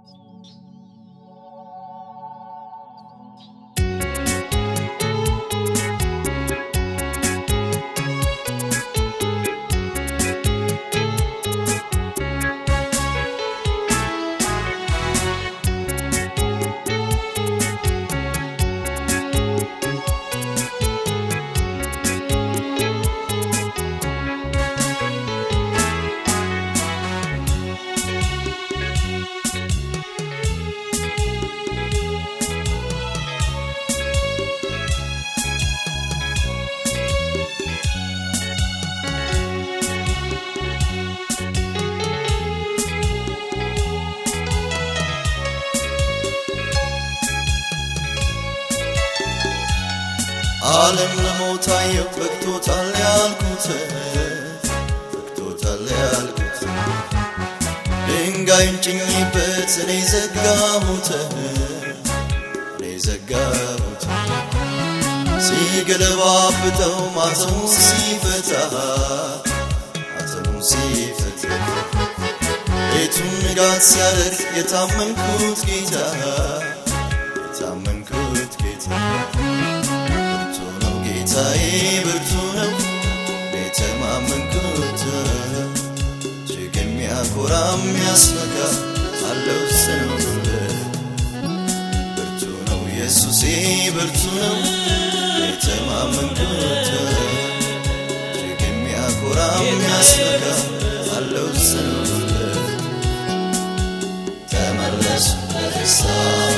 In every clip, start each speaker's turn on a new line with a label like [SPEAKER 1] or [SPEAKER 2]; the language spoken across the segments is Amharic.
[SPEAKER 1] ዓለም ለሞታየው በቅቶታል ያልኩት በቅቶታል ያልኩት ድንጋዩን ጭኝበት እኔ ዘጋሁት እኔ ዘጋሁት ሲገለባብጠው ማተሙ ሲፈታ ማተሙ ሲፈታ ቤቱን ንጋት ሲያደርግ የታመንኩት ጌታ የታመንኩት ጌታ ብርቱ ነው ጌታዬ ብርቱ ነው የተማመንኩት እጅግ የሚያኮራ የሚያስፈጋ አለው ጽኑ ብርቱ ነው ኢየሱሴ ብርቱ ነው የተማመንኩት እጅግ የሚያኮራ የሚያስፈጋ አለው ጽኑ ተመለሱ በደስታ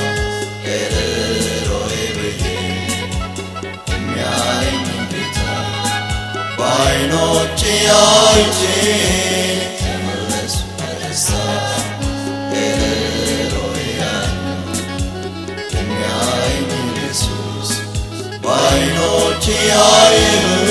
[SPEAKER 1] ገደሮዬ ብዬ የሚያየኝ ጌታ በዓይኖቼ አይቼ ተመለሱ በደስታ ገደሮዬ የሚያየኝ ኢየሱስ በዓይኖቼ አየሁ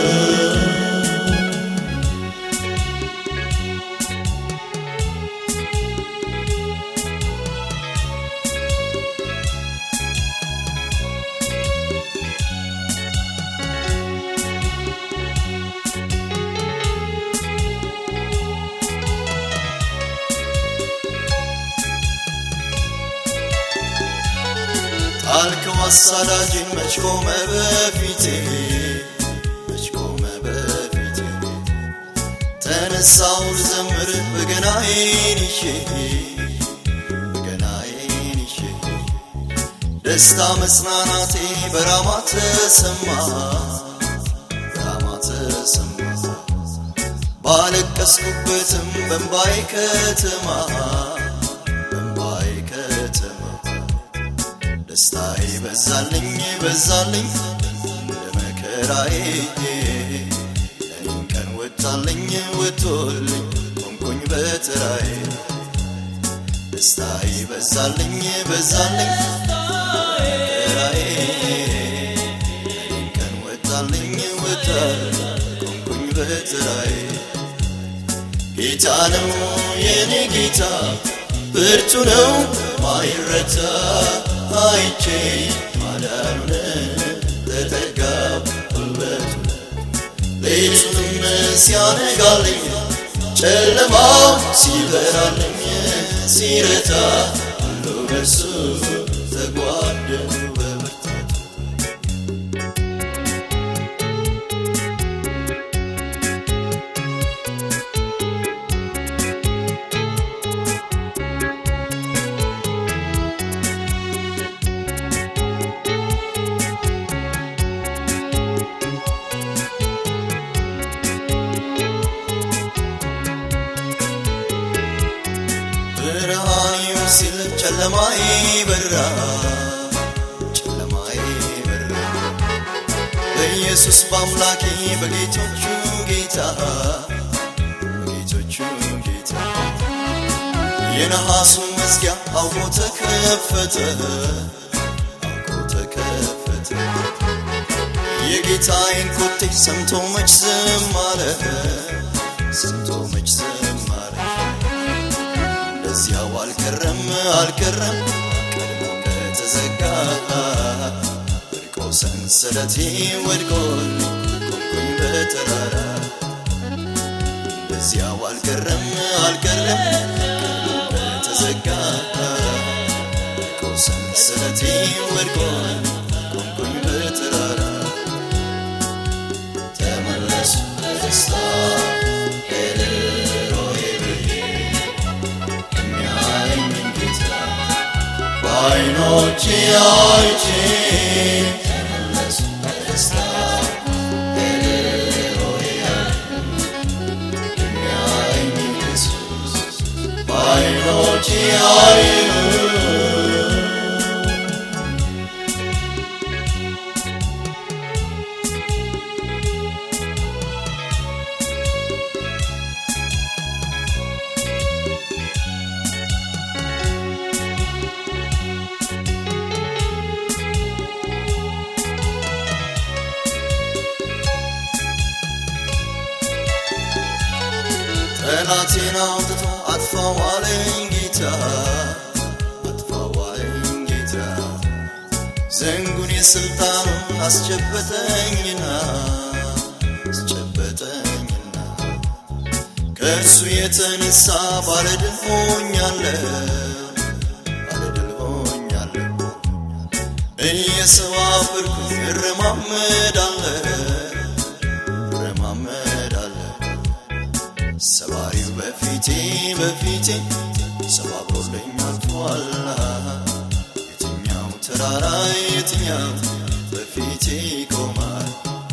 [SPEAKER 1] ጣልከው አሳዳጅን መች ቆመ በፊቴ መች ቆመ በፊቴ ተነሳው ልዘምር በገናዬን ይዤ በገናዬን ይዤ ደስታ መጽናናቴ በራማ ተሰማ በራማ ተሰማ ባለቀስኩበትም በንባይ ከተማ በንባይ ከተማ ደስታዬ በዛልኝ በዛልኝ እንደ መከራዬ ለኔም ቀን ወጣልኝ ወጥቶልኝ ቆምኩኝ በተራዬ ደስታዬ በዛልኝ በዛልኝ መከራዬ ለኔም ቀን ወጣልኝ ወጣልኝ ቆምኩኝ በተራዬ ጌታ ነው የኔ ጌታ ብርቱ ነው ማይረታ አይቼ ማዳኑን ተጠጋው ጉልበቱ ሌቱንም ሲያነጋልኝ ጨለማው ሲበራልኝ ሲረታ ሁሉ በርሱ ተጓደሉ በብርታቱ ብርሃኔው ሲል ጨለማዬ በራ ጨለማዬ በራ በኢየሱስ በአምላኬ በጌቶቹ ጌታ በጌቶቹ ጌታ የነሐሱ መዝጊያ አውቆ ተከፈተ አውቆ ተከፈተ የጌታዬን ኮቴ ሰምቶ መች ዝም አለ ሰምቶ መች ዝም አለ እንደዚያው አልቀረም አልቀረም ቀድሞ እንደተዘጋ ወድቆ ሰንሰለቴ ወድቆልኝ ቆምኩኝ በተራራ እንደዚያው አልቀረም አልቀረም ቀድሞ እንደተዘጋ በዓይኖቼ አይቼ ተመለሱ በደስታ የሚያየኝ ኢየሱስ በዓይኖቼ አይኑ ጠላቴን አውጥቶ አጥፋው አለኝ ጌታ አጥፋው አለኝ ጌታ ዘንጉን የስልጣኑን አስጨበጠኝና አስጨበጠኝና ከእርሱ የተነሳ ባለድል ሆኛለሁ ባለድል ሆኛለሁ እየሰባበርኩ እረማመዳለሁ እረማመዳለሁ ሰባሪው በፊቴ በፊቴ ሰባብሮልኝ አልፏል። የትኛው ተራራ የትኛው በፊቴ ይቆማል?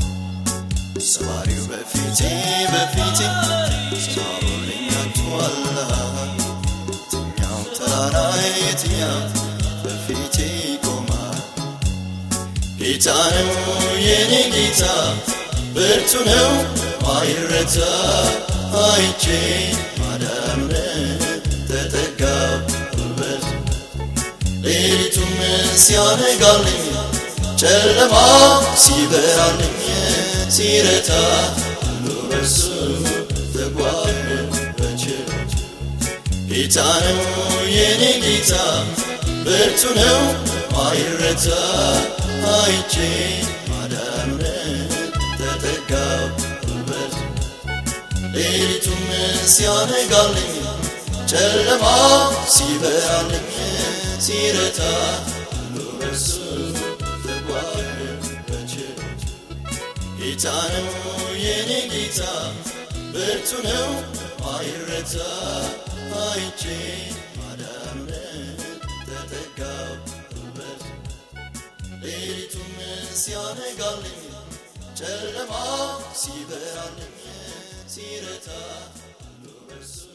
[SPEAKER 1] ሰባሪው በፊቴ በፊቴ ሰባብሮልኝ አልፏል። የትኛው ተራራ የትኛው በፊቴ ይቆማል? ጌታ ነው የኔ ጌታ ብርቱ ነው አይረታ አይቼ ማዳኑን ተጠጋው ጉልበት ሌሊቱም ሲያነጋልኝ ጨለማ ሲበራልኝ ሲረታ ሁሉ በርሱ ተጓዥ በችሎት ጌታ ነው የኔ ጌታ ብርቱ ነው አይረታ አይቼ ማዳኑን ተጠጋው ጉልበት ሌሊቱም ሲያነጋልኝ ጨለማ ሲበራልኝ ሲረታ ሁሉ በርሱ ተጓዥ በችሎት ጌታ ነው የኔ ጌታ ብርቱ ነው አይረታ አይቼ ማዳኑን ተጠጋው ጉልበት ሌሊቱም ሲያነጋልኝ ጨለማ ሲበራልኝ ሲረታ ሁሉ በርሱ